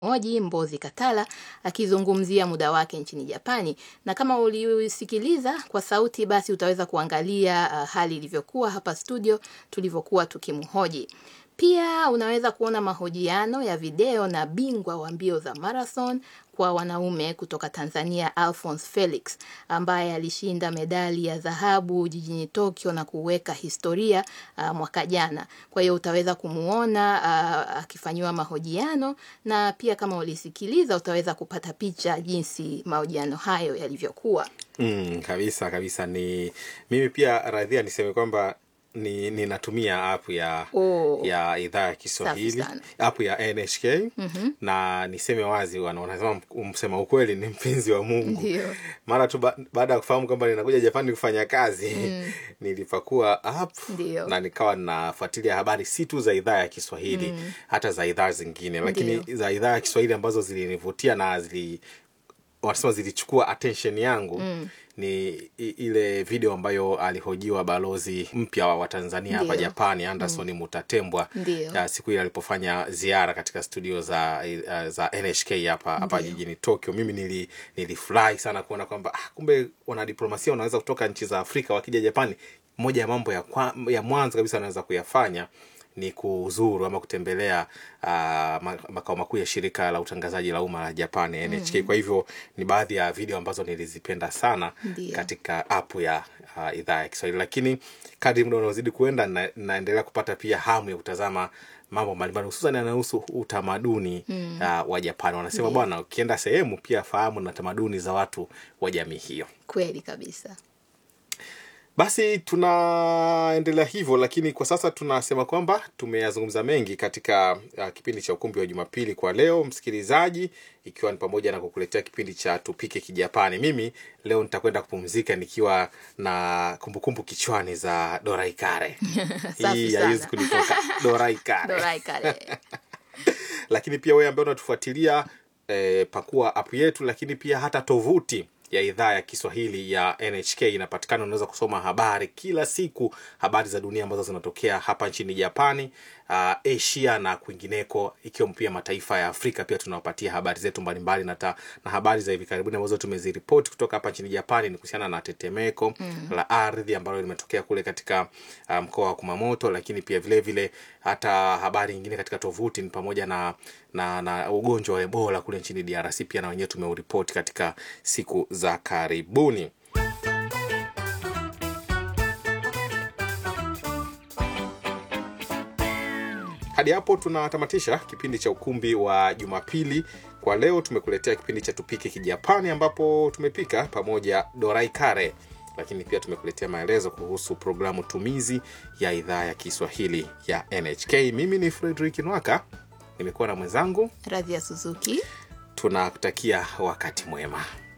Oji Mbozi Katala akizungumzia muda wake nchini Japani, na kama ulisikiliza kwa sauti, basi utaweza kuangalia uh, hali ilivyokuwa hapa studio tulivyokuwa tukimhoji. Pia unaweza kuona mahojiano ya video na bingwa wa mbio za marathon kwa wanaume kutoka Tanzania Alphonse Felix ambaye alishinda medali ya dhahabu jijini Tokyo na kuweka historia uh, mwaka jana. Kwa hiyo utaweza kumuona uh, akifanyiwa mahojiano na pia kama ulisikiliza utaweza kupata picha jinsi mahojiano hayo yalivyokuwa. Mm, kabisa kabisa. Ni mimi pia radhia niseme kwamba ni ninatumia app ya Oh. ya idhaa ya Kiswahili Safi sana. app ya NHK na niseme wazi, wana- wanasema msema ukweli ni mpenzi wa Mungu. Ndio. Mara tu ba, baada ya kufahamu kwamba ninakuja Japani kufanya kazi nilipakua app Ndio. na nikawa nafuatilia habari si tu za idhaa ya Kiswahili hata za idhaa zingine, lakini Ndio. za idhaa ya Kiswahili ambazo zilinivutia na zili wanasema zilichukua attention yangu ni i- ile video ambayo alihojiwa balozi mpya wa Tanzania hapa Ndio. Japani Anderson Mutatembwa Ndio. ya siku ile alipofanya ziara katika studio za uh, za NHK hapa hapa Ndio. jijini Tokyo. Mimi nili nilifurahi sana kuona kwamba ah, kumbe wanadiplomasia wanaweza kutoka nchi za Afrika wakija Japani. Moja ya mambo ya, kwa, ya mwanzo kabisa wanaweza kuyafanya ni kuzuru ama kutembelea uh, ma- makao makuu ya shirika la utangazaji la umma la Japan NHK. Kwa hivyo ni baadhi ya video ambazo nilizipenda sana Ndio. katika app ya uh, idhaa ya Kiswahili, lakini kadri muda unaozidi kuenda na, naendelea kupata pia hamu ya kutazama mambo mbalimbali hususan yanayohusu utamaduni uh, wa Japan. Wanasema Ndio. bwana, ukienda sehemu pia fahamu na tamaduni za watu wa jamii hiyo. Kweli kabisa. Basi tunaendelea hivyo, lakini kwa sasa tunasema kwamba tumeyazungumza mengi katika uh, kipindi cha ukumbi wa Jumapili kwa leo, msikilizaji, ikiwa ni pamoja na kukuletea kipindi cha tupike Kijapani. Mimi leo nitakwenda kupumzika nikiwa na kumbukumbu kichwani za Dorai Kare. Safi Hii sana. haiwezi kunitoka Dorai Kare Dorai kare. lakini pia wewe ambaye unatufuatilia eh, pakua app yetu, lakini pia hata tovuti ya idhaa ya Kiswahili ya NHK inapatikana. Unaweza kusoma habari kila siku, habari za dunia ambazo zinatokea hapa nchini Japani, uh, Asia na kwingineko, ikiwemo pia mataifa ya Afrika. Pia tunawapatia habari zetu mbalimbali na, ta, na habari za hivi karibuni ambazo tumeziripoti kutoka hapa nchini Japani ni kuhusiana na tetemeko la ardhi ambalo limetokea kule katika uh, mkoa wa Kumamoto, lakini pia vile vile hata habari nyingine katika tovuti ni pamoja na, na, na ugonjwa wa Ebola kule nchini DRC pia na wenyewe tumeuripoti katika siku za karibuni. Hadi hapo tunatamatisha kipindi cha ukumbi wa Jumapili kwa leo. Tumekuletea kipindi cha tupike Kijapani ambapo tumepika pamoja dorai kare, lakini pia tumekuletea maelezo kuhusu programu tumizi ya idhaa ya Kiswahili ya NHK. Mimi ni Fredrick Nwaka, nimekuwa na mwenzangu. Radhi ya Suzuki. Tunakutakia wakati mwema.